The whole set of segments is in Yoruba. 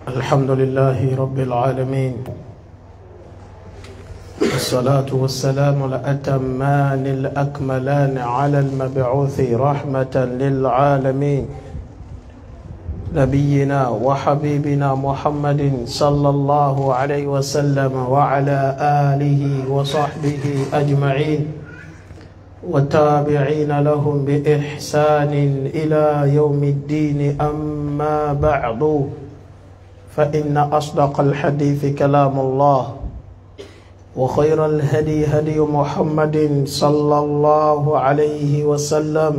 الحمد لله رب العالمين الصلاة والسلام الأتمان الأكملان على المبعوث رحمة للعالمين نبينا وحبيبنا محمد صلى الله عليه وسلم وعلى آله وصحبه أجمعين والتابعين لهم بإحسان إلى يوم الدين أما بعد فإن أصدق الحديث كلام الله وخير الهدي هدي محمد صلى الله عليه وسلم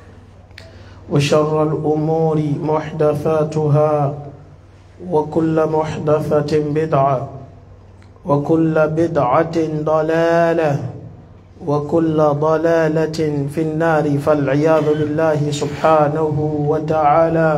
وشر الأمور محدثاتها وكل محدثة بدعة وكل بدعة ضلالة وكل ضلالة في النار فالعياذ بالله سبحانه وتعالى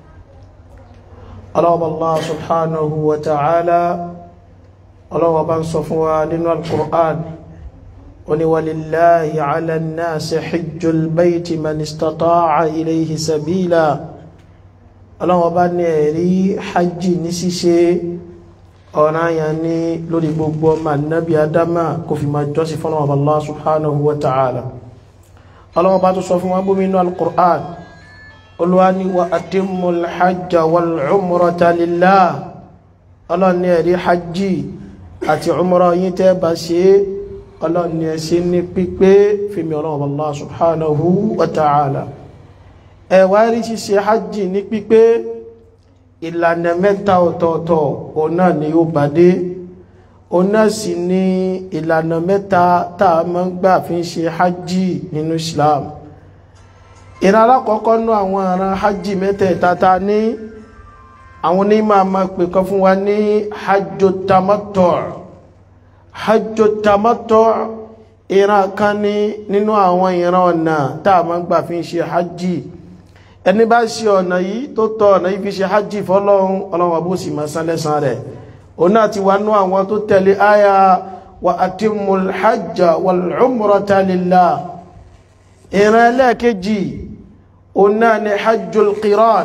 ọlọ́wọ́ Allah subhanahu wa ta'ala ọlọ́wọ́ bá ń sọ fún wa nínú al-Qur'an wani walillahi ala an-nasi hijjul bayti man istata'a ilayhi sabila ọlọ́wọ́ bá ní ẹ̀rí hajji ní ṣíṣe ọ̀nà yà ní lórí gbogbo ọmọ annabi adama kò fi ma jọ́sí fún ọlọ́wọ́ Allah subhanahu wa ta'ala ọlọ́wọ́ bá tó sọ fún wa bú nínú al-Qur'an olúwani wa atimul hajja wal umrata lillah ọlọ́ni ẹ̀rí hajji àti umra yí tẹ́ bá ṣe ọlọ́ni ẹ̀ṣẹ́ ní pípé fími ọlọ́wọ́ Allah subhanahu wa ta'ala ẹ̀wà rí ṣíṣe hajji ní pípé ìlànà mẹ́ta ọ̀tọ̀ọ̀tọ̀ ọ̀nà ni ó bá dé ọ̀nà sì ni ìlànà mẹ́ta tá a máa ń gbà fi ń ṣe hajji nínú Islam ìran alákọ̀ọ́kọ́ nú àwọn ọ̀ràn hajji mẹ́tẹ̀ẹ̀ta ta ní àwọn onímọ̀ àmà pè kan fún wa ní hajjo tamattu' hajjo tamattu' ìran kan ní nínú àwọn ìran ọ̀nà tá a máa ń gbà fi ń ṣe hajji ẹni bá ṣe ọ̀nà yìí tó tọ́ ọ̀nà yìí fi ṣe hajji fọ́lọ́run ọlọ́run àbó sì máa san lẹ́san rẹ̀ òun náà ti wá nú àwọn tó tẹ̀lé àyà wa atimmul hajja wal umrata lillah ìran ẹlẹ́ẹ̀kejì ọ̀nà ni hajjul qiran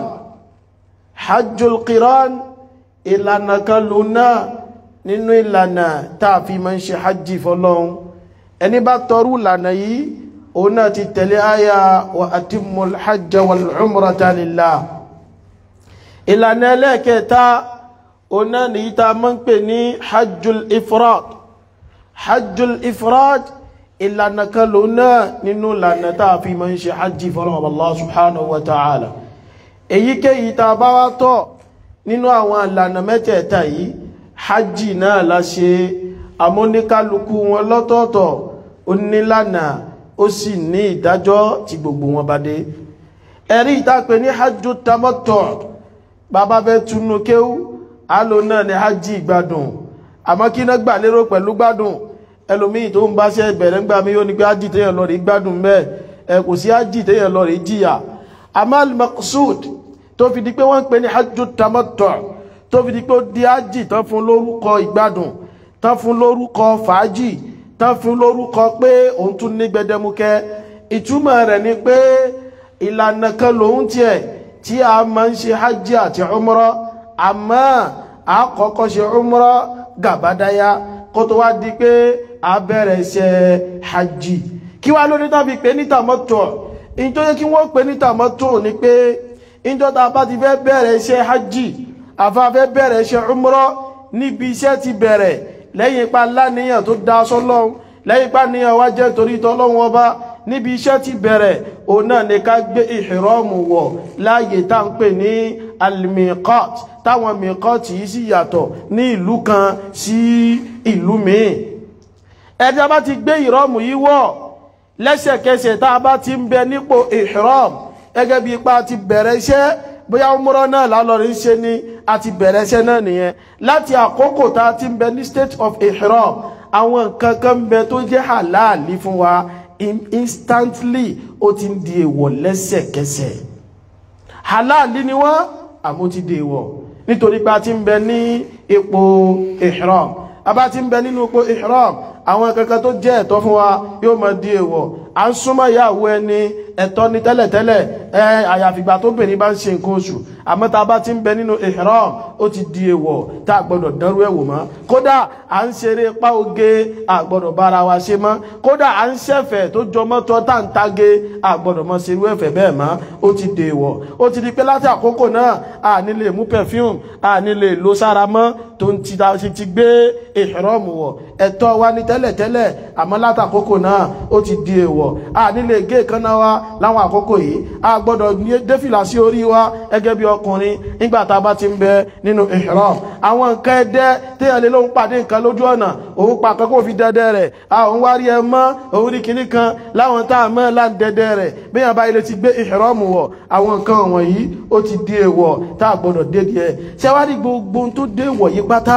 hajjul qiran ìlànà kan lónà nínú ìlànà tààfi ma ń ṣe hajji fọ́lọ́un ẹni bá tọrú ìlànà yìí ọ̀nà ti tẹ̀lé àyà wa atimmul hajja wal umrata lillah ìlànà ẹlẹ́ẹ̀kẹta ọ̀nà ni ìta ma ń pè ní hajjul ifrad hajjul ifrad ìlànà kan ló náà nínú ìlànà táà fi ma ń ṣe hajji fọ́lọ́wọ́ Allah subhanahu wa ta'ala èyíkéyìí ta bá wá tọ́ nínú àwọn ìlànà mẹ́tẹ̀ẹ̀ta yìí hajji náà la ṣe amóníkálukú wọn lọ́tọ̀ọ̀tọ̀ ó nílànà ó sì ní ìdájọ́ tí gbogbo wọn bá dé ẹ̀rí ìtàpẹ́ ní hajju tamattu bàbá bẹ́ túnú kéwú àlò náà ní hajji ìgbádùn àmọ́ kí náà gbà lérò pẹ̀lú gbádùn ẹlòmíì tó ń bá ṣe bẹ̀rẹ̀ ń gbà mí ó ní pé ájì téèyàn lọ rí gbádùn mẹ́ ẹ kò sí ájì téèyàn lọ rí jìyà amal maqsud tó fi di pé wọ́n ń pè ní hajjú tamattu tó fi di pé ó di ájì tán fún lórúkọ ìgbádùn tán fún lórúkọ fàájì tán fún lórúkọ pé òun tún ní gbẹdẹmukẹ ìtumọ̀ rẹ̀ ni pé ìlànà kan lòun tiẹ̀ tí a máa ń ṣe hajj àti umra àmọ́ àkọ́kọ́ ṣe umra gàbádáyà kó tó wá di pé a bẹ̀rẹ̀ iṣẹ́ hajji kí wá lórí tàbí pé ní tamattu in tó yẹ kí wọ́n pè ní tamattu ní pé in tó ta bá ti fẹ́ bẹ̀rẹ̀ iṣẹ́ hajji àfá fẹ́ bẹ̀rẹ̀ iṣẹ́ umrah níbi iṣẹ́ ti bẹ̀rẹ̀ lẹ́yìn ipa láníyàn tó dá sọ́lọ́run lẹ́yìn ipa níyàn wá jẹ́ torí tọ́lọ́run ọba níbi iṣẹ́ ti bẹ̀rẹ̀ òun náà ní ká gbé ìhìrọ́mù wọ̀ láàyè tá ń pè ní almiqat táwọn miqat yìí sì yàtọ̀ ní ìlú kan sí ìlú míì ẹni a bá ti gbé ìrọ́mù yìí wọ̀ lẹ́sẹ̀kẹsẹ̀ tá a bá ti ń bẹ nípò ìhìrọ́m gẹ́gẹ́ bí ipa ti bẹ̀rẹ̀ iṣẹ́ bóyá umrah náà lálọ́rí ń ṣe ní a ti bẹ̀rẹ̀ iṣẹ́ náà nìyẹn láti àkókò tá a ti ń bẹ ní state of ihram àwọn nǹkan kan ń bẹ tó jẹ́ halali fún wa instantly ó ti ń di èèwọ̀ lẹ́sẹ̀kẹsẹ̀ halali ni wọ́n àmọ́ ti di èèwọ̀ nítorí pé a ti ń bẹ ní ipò ihram a bá ti ń bẹ nínú ipò ihram àwọn kankan tó jẹ́ ẹ̀tọ́ fún wa yóò máa di èèwọ̀ à ń súnmọ́ ìyàwó ẹni ẹ̀tọ́ ni tẹ́lẹ̀tẹ́lẹ̀ ẹ àyàfìgbà tó bìnrin bá ń ṣe nǹkan oṣù àmọ́ tá a bá ti ń bẹ nínú ihram ó ti di èèwọ̀ tá a gbọ́dọ̀ dánrú ẹ̀wò mọ́ kódà à ń ṣeré pa oge a gbọ́dọ̀ bára wa ṣe mọ́ kódà à ń ṣẹ̀fẹ̀ tó jọmọ́ tọ́ tá ń tage a gbọ́dọ̀ mọ́ ṣerú ẹ̀fẹ̀ bẹ́ẹ̀ mọ́ ó ti di èèwọ̀ ó ti di pé láti àkókò náà a ní lè mú perfume a ní lè lo sára mọ́ tó ń ti ti gbé ihram wọ̀ ẹ̀tọ́ wa ní tẹ́lẹ̀tẹ́lẹ̀ àmọ́ láti àkókò náà ó ti di èèwọ̀ a ní lè gé ìkànnà wa láwọn àkókò yìí a gbọ́dọ̀ défìlà sí orí wa gẹ́gẹ́ bí ọkùnrin nígbà tá a bá ti ń bẹ nínú ihram àwọn nǹkan ẹdẹ téèyàn lè lóun pàdé nǹkan lójú ọ̀nà òun pa àkọ́kọ́ fi dẹdẹ rẹ̀ a òun wá rí ẹ mọ́ òun rí kinní kan láwọn tá a mọ́ láń dẹdẹ rẹ̀ béèyàn bá ilé ti gbé ihram wọ̀ àwọn nǹkan wọ̀nyí ó ti di èèwọ̀ tá a gbọ́dọ̀ dé díẹ̀ ṣé wá rí gbogbo ohun tó dé wọ̀ yí pátá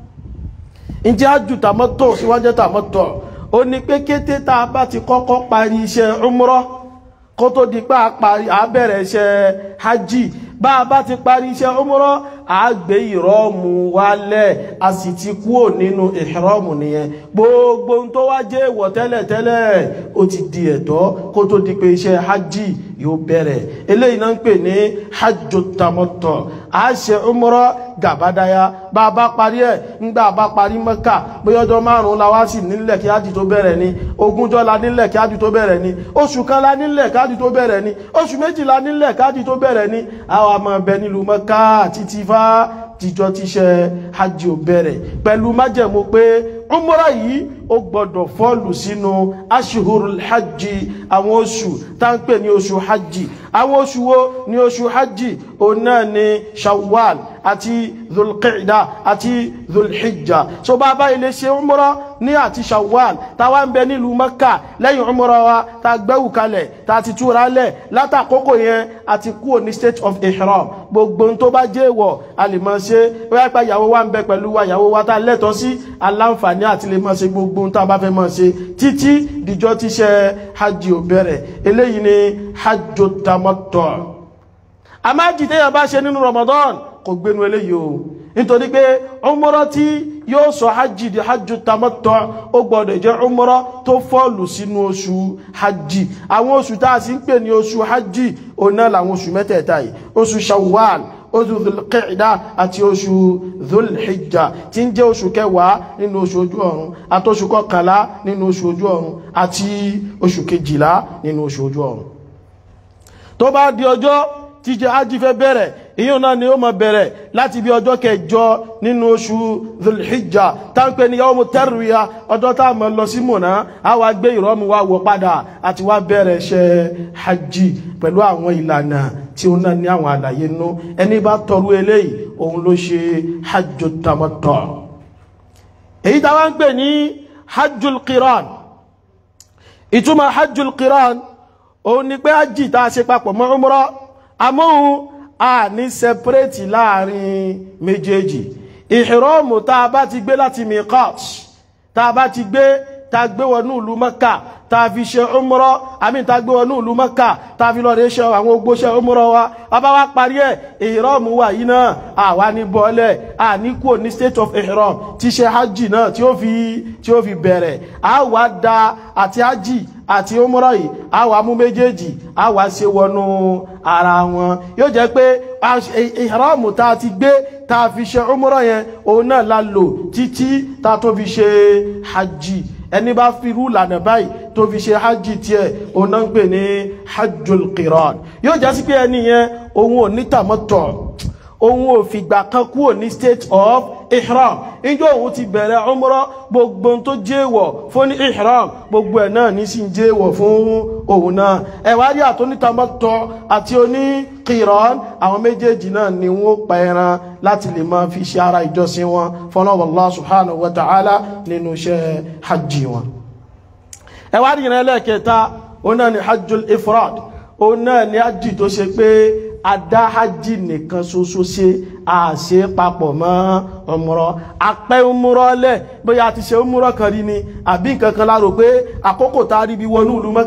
ǹjẹ́ àjù tàmọ́tò síwájú tàmọ́tò ó ní pé kété tá a bá ti kọ́kọ́ parí iṣẹ́ umrah kó tó di pé a bẹ̀rẹ̀ iṣẹ́ hajj bá a bá ti parí iṣẹ́ umrah a gbé ìrọ́mù wálẹ̀ a sì ti kúrò nínú ìrọ́mù nìyẹn gbogbo tó wá jẹ́ ìwọ̀ tẹ́lẹ̀tẹ́lẹ̀ ó ti di ẹ̀tọ́ kó tó di pé iṣẹ́ hajj yóò bẹ̀rẹ̀ eléyìí náà ń pè ní hajju tamattu a ṣe umrah gàbádáyá bá a bá parí ẹ̀ ńgbà bá parí mẹ́kà bóyá ọjọ́ márùn-ún la wá sí nílẹ̀ kí hajj tó bẹ̀rẹ̀ ni ogúnjọ́ la nílẹ̀ kí hajj tó bẹ̀rẹ̀ ni oṣù kan la nílẹ̀ kí hajj tó bẹ̀rẹ̀ ni oṣù méjì la nílẹ̀ kí hajj tó bẹ̀rẹ̀ ni àwọn àmọ́ bẹ nílùú mẹ́kà títí fá tíjọ́ tíṣẹ́ hajj ò bẹ̀rẹ̀ pẹ̀lú májẹ̀mú pé umrah yìí ó gbọ́dọ̀ fọ́ọ̀lù sínú ashhurul hajj àwọn oṣù tá ń pè ní oṣù hajj àwọn oṣù wo ní oṣù hajj òun náà ni shawwal àti dhulqa'da àti dhulhijja so bá bá ilé ṣe umrah ní àti shawwal táwa ń bẹ nílùú mẹ́kà lẹ́yìn umrah wa ta gbẹ́wù kalẹ̀ ta ti túra lẹ̀ látàkókò yẹn àti kúrò ní state of ihram gbogbo tó bá jẹ́ ìwọ̀ a lè máa ṣe wáyé pa ìyàwó wa ń bẹ pẹ̀lú wa ìyàwó wa ta lẹ́tọ̀ọ́ sí aláǹfààní àti lè máa ṣe gbogbo tá a bá fẹ́ máa ṣe títí dìjọ́ tíṣẹ́ hajj ò bẹ̀rẹ̀ eléyìí ni hajj tamattu àmájì téèyàn bá ṣe nínú Ramadan kò gbénu eléyìí o nítorí pé umrah tí yóò sọ hajj di hajj tamattu ó gbọ́dọ̀ jẹ́ umrah tó fọ́ọ̀lù sínú oṣù hajj àwọn oṣù tá a sì ń pè ní oṣù hajj òun náà làwọn oṣù mẹ́tẹ̀ẹ̀ta yìí oṣù shawwal oṣù dhulqa'da àti oṣù dhulhijja tí ń jẹ́ oṣù kẹwàá nínú oṣù ojú ọ̀run àti oṣù kọkànlá nínú oṣù ojú ọ̀run àti oṣù kejìlá nínú oṣù ojú ọ̀run tó bá di ọjọ́ tíjẹ hajj fẹ́ bẹ̀rẹ̀ ìyún náà ni ó máa bẹ̀rẹ̀ láti bí ọjọ́ kẹjọ nínú oṣù dhulhijja táǹpẹ́ ní yawmu tarwiya ọjọ́ tá a máa lọ sí Mùnà á wá gbé ìrọ́mù wa wọ̀ padà àti wá bẹ̀rẹ̀ iṣẹ́ hajj pẹ̀lú àwọn ìlànà tí ó náà ní àwọn àlàyé nú ẹni bá tọrú eléyìí òun ló ṣe hajjul tamattu èyí táwa ń pè ní hajjul qiran ìtumọ̀ hajjul qiran òun ni pé hajj tá a ṣe papọ̀ mọ́ umrah amóhun a ní sẹpẹrẹtì láàrin méjèèjì ìhìrọ́mù tá a bá ti gbé láti miqat tá a bá ti gbé tá a gbé wọnú ìlú Mẹ́kà tá a fi ṣe umrah àmì tá a gbé wọnú ìlú Mẹ́kà tá a fi lọ rẹ̀ ṣe àwọn ogbóṣẹ́ umrah wa bàbá wa parí ẹ̀ ìhìrọ́mù wà yìí náà àwa ní bọ́ọ̀lẹ̀ à ní kúrò ní state of ihram tí ṣe hajj náà tí ó fi tí ó fi bẹ̀rẹ̀ àwa da àti hajj àti umrah yìí àwa mú méjèèjì àwa ṣe wọnú ara wọn yóò jẹ́ pé ìhìrọ́mù tá a ti gbé tá a fi ṣe umrah yẹn òun náà la lò títí tá a tó fi ṣe hajj ẹni bá fi rú lànà báyìí tó fi ṣe hajj tiẹ̀ òun náà ń pè ní hajjul qiran yóò jẹ́ sí pé ẹni yẹn òun ò ní tamattu òun ò fìgbà kan kúrò ní state of ihram níjọ́ òun ti bẹ̀rẹ̀ umrah gbogbo tó jẹ́wọ̀ fún ní ihram gbogbo ẹ̀ náà ní sí jẹ́wọ̀ fún òun náà ẹ̀wárí àtónítamattu àti oní qiran àwọn méjèèjì náà ni wọ́n pa ẹran láti lè máa fi ṣe ara ìjọsìn wọn fọ́nà Allah subhanahu wa ta'ala nínú iṣẹ́ hajj wọn ẹ̀wárí ìrìn ẹlẹ́ẹ̀kẹta òun náà ni hajjul ifrad òun náà ni hajj tó ṣe pé adá hajj nìkan ṣoṣo ṣe àṣe papọ̀ mọ́ umrah apẹ́ umrah lẹ̀ bóyá a ti ṣe umrah kan rí ni àbí nǹkan kan láàrò pé àkókò tá a rí bí wọnú ìlú Mẹ́kà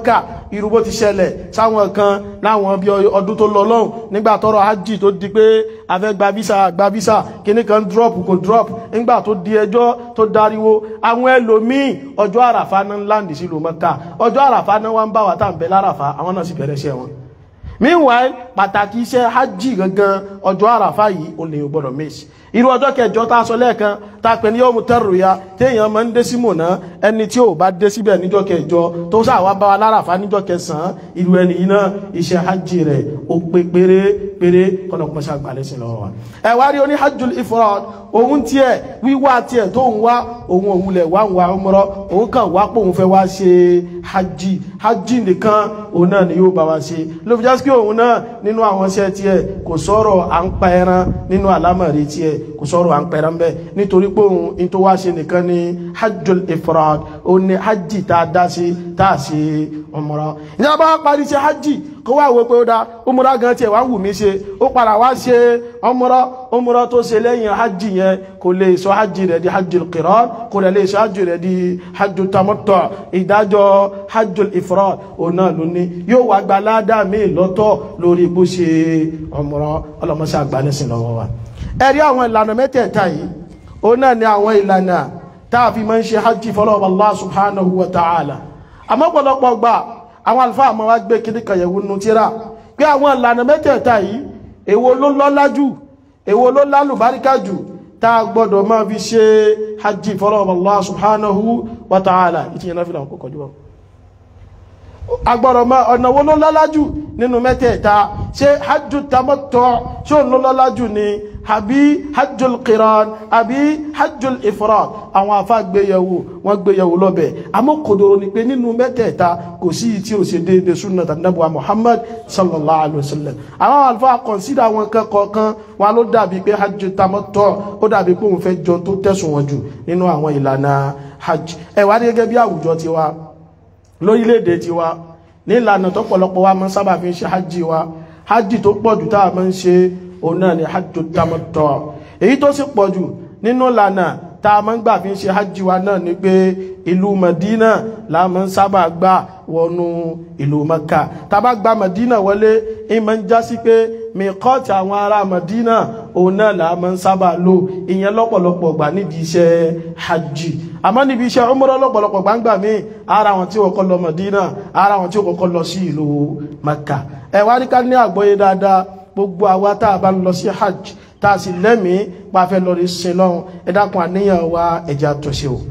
irú bó ti ṣẹlẹ̀ sáwọn kan láwọn bí ọdún tó lọ lọ́hùn nígbà tọrọ hajj tó di pé afẹ́ gba visa gba visa kíní kan drop kò drop nígbà tó di ẹjọ́ tó dariwo àwọn ẹlòmíì ọjọ́ àràfà náà ń láǹdì sí lòmọ́ta ọjọ́ àràfà náà wá ń bá wa tá à ń bẹ láràfà àwọn náà sì bẹ̀rẹ̀ iṣẹ́ wọn meanwhile pàtàkì iṣẹ́ hajj gangan ọjọ́ àràfà yìí ò lè gbọ́dọ̀ méjì irú ọjọ́ kẹjọ tá a sọ lẹ́ẹ̀kan tá a pè ní yọ́mù tẹ́rù ya téèyàn máa ń dé sí mọ̀nà ẹni tí ò bá dé síbẹ̀ níjọ́ kẹjọ tó sáwà bá wa láràfà níjọ́ kẹsàn-án irú ẹni yìí náà iṣẹ́ hajj rẹ̀ ó pé péré péré kọ́nà kọ́mọ́ ṣe àgbàlẹ̀ sí lọ́wọ́ wa. ẹ wá rí oní hajjul ifrad òun tiẹ̀ wíwá tiẹ̀ tó ń wá òun òwúlẹ̀ wá ń wá umrah òun kàn wá pé òun fẹ́ wá ṣe hajj hajj nìkan òun náà ni yóò bá wa ṣe ló fi jásí pé òun náà nínú àwọn iṣẹ́ tiẹ̀ kò sọ̀rọ̀ à ń pa ẹran nínú àlámọ̀rí tiẹ̀ kò sọ̀rọ̀ à ń pẹ̀rẹ̀ mbẹ́ nítorí pé òun in tó wá ṣe nìkan ni hajjul ifrad ó ní hajj tá a dá sí tá a ṣe umrah ìjọba bá parí ṣe hajj kó wá wo pé ó dá umrah gan tiẹ̀ wá wù mí ṣe ó padà wá ṣe umrah umrah tó ṣe lẹ́yìn hajj yẹn kò lè sọ hajj rẹ̀ di hajjul qiran kò lè sọ hajj rẹ̀ di hajjul tamattu ìdájọ́ hajjul ifrad òun náà ló ní yóò wá gba ládàá míì lọ́tọ̀ lórí bó ṣe umrah ọlọ́mọṣẹ́ àgbálẹ́sìn lọ́wọ́ wa ẹ̀rí àwọn ìlànà mẹ́tẹ̀ẹ̀ta yìí ó náà ni àwọn ìlànà táà fi máa ń ṣe hajji fọ́lọ́wọ́ Allah subhanahu wa ta'ala àmọ́ pọ̀lọpọ̀ gbà àwọn alfáà máa wá gbé kíní kàyẹ̀wò nù tíra pé àwọn ìlànà mẹ́tẹ̀ẹ̀ta yìí èwo ló lọ́lá jù èwo ló lálùbáríkà jù táà gbọ́dọ̀ máa fi ṣe hajji fọ́lọ́wọ́ Allah subhanahu wa ta'ala ìtìyẹn náà fi làwọn kókò jùlọ agbọ́dọ̀ máa ọ̀nà wo ló lọ́lá jù nínú mẹ́tẹ̀ẹ̀ta ṣé hajju tamattu ṣé òun ló lọ́lá jù ni àbí hajjul qiran àbí hajjul ifrad àwọn afá gbéyẹ̀wò wọ́n gbéyẹ̀wò lọ́bẹ̀ àmọ́ kòdòrò ni pé nínú mẹ́tẹ̀ẹ̀ta kò sí tí ó ṣe déédéé súnà tàbí muhammad sallallahu alayhi wa sallam àwọn alfa kọ̀nsídà àwọn kọ̀ọ̀kan wọn ló dàbí pé hajj tamattu ó dàbí pé òun fẹ́ jọ tó tẹ̀sùn wọn jù nínú àwọn ìlànà hajj ẹ wá gẹ́gẹ́ bí àwùjọ tiwa lórílẹ̀-èdè tiwa ní ìlànà tó pọ̀lọpọ̀ wa máa ń sábà fi ń ṣe hajj wa hajj tó pọ̀ jù tá a máa ń ṣe òun náà ni hajju tamattu èyí tó sì pọ̀ jù nínú ìlànà tá a máa ń gbà fi ń ṣe hajj wa náà ni pé ìlú Madina la máa ń sábà gbà wọnú ìlú Maka tá a bá gba Madina wọlé ìmọ̀ ń já sí pé mìkọ́ọ̀tì àwọn ará Madina òun náà là máa ń sábà lò ìyẹn lọ́pọ̀lọpọ̀ gbà nídìí iṣẹ́ hajj àmọ́ níbi iṣẹ́ umrah lọ́pọ̀lọpọ̀ gbangba mi ara wọn tí ó kọ́kọ́ lọ Madina ara wọn tí ó kọ́kọ́ lọ sí ìlú Maka ẹ wá rí ká ní àgbọ́yé dáadáa gbogbo àwa tá a bá ń lọ sí hajj tá a sì lẹ́mìí pa fẹ́ lọ rí sin lọ́hùn ẹ dákun àníyàn wa ẹ̀jẹ̀ àtúnṣe o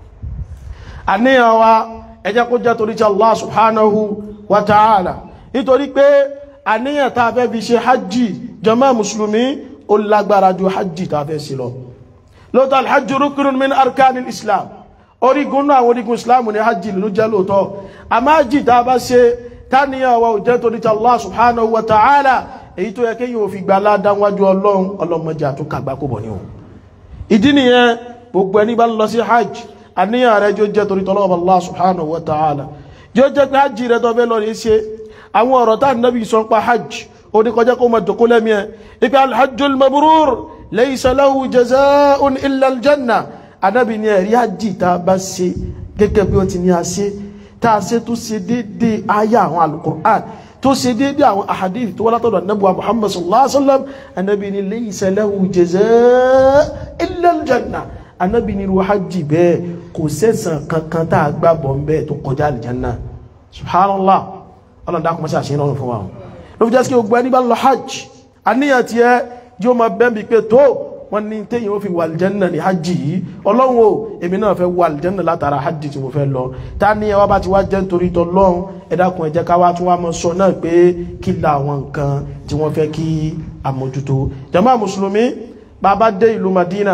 àníyàn wa ẹ̀jẹ̀ kó jẹ́ torí tí Allah subhanahu wa ta'ala nítorí pé àníyàn tá a fẹ́ fi ṣe hajj jàmá mùsùlùmí ó lágbára ju hajj tá a fẹ́ sí lọ lóòótọ́ alhajj rukunun min arkanil islam orígun náà àwọn orígun islam ní hajj ló jẹ́ lóòótọ́ àmọ́ hajj tá a bá ṣe táníyàn wa ò jẹ́ torí tí Allah subhanahu wa ta'ala èyí tó yẹ kí yóò fi gba aládánwájú ọlọ́run ọlọ́mọdé àtúnkàgbá kò bọ̀ ní o ìdí nìyẹn gbogbo ẹni bá ń lọ sí hajj àníyàn rẹ jọ jẹ́ torí tọ́lọ́wọ́ Allah subhanahu wa ta'ala jọ jẹ́ pé hajj rẹ tó fẹ́ lọ rí ṣe àwọn ọ̀rọ̀ tá nàbí sọ pa hajj ó ní kọjá kó máa dòkó lẹ́mí ẹ ipe alhajjul mabrur laysa lahu jazaa'un illa aljanna anábì ní ẹ̀rí hajj tá a bá ṣe gẹ́gẹ́ bí ó ti ní a ṣe tá a ṣe tó ṣe déédéé ayé àwọn alukur'an tó ṣe déédé àwọn àhàdìí tó wá látọ̀dọ̀ anábùwà muhammad sallallahu alaihi wasallam anábì ní laysa lahu jazaa illa aljanna anábì ní irú hajj bẹ́ẹ̀ kò sẹ́sàn kankan tá a gbà bọ̀ bẹ́ẹ̀ tó kọjá aljanna subhanallah ọlọ́run dákun mọ́sí àṣírí ọ̀run fún wa ló fi jẹ́ sí gbogbo ẹni bá lọ hajj àníyàn tiẹ̀ yóò máa bẹ́ẹ̀ bí pé tó wọ́n ní téyìn ó fi wà aljanna ní hajj yìí ọlọ́run o èmi náà fẹ́ wà aljanna látara hajj tí mo fẹ́ lọ ta ni ẹwà bá ti wá jẹ́ nítorí tọlọ́run ẹ dákun ẹ jẹ́ ká wá tún wá mọ sọ náà pé kí la àwọn nǹkan tí wọ́n fẹ́ kí àmójútó jàmá mùsùlùmí bàbá dé ìlú Madina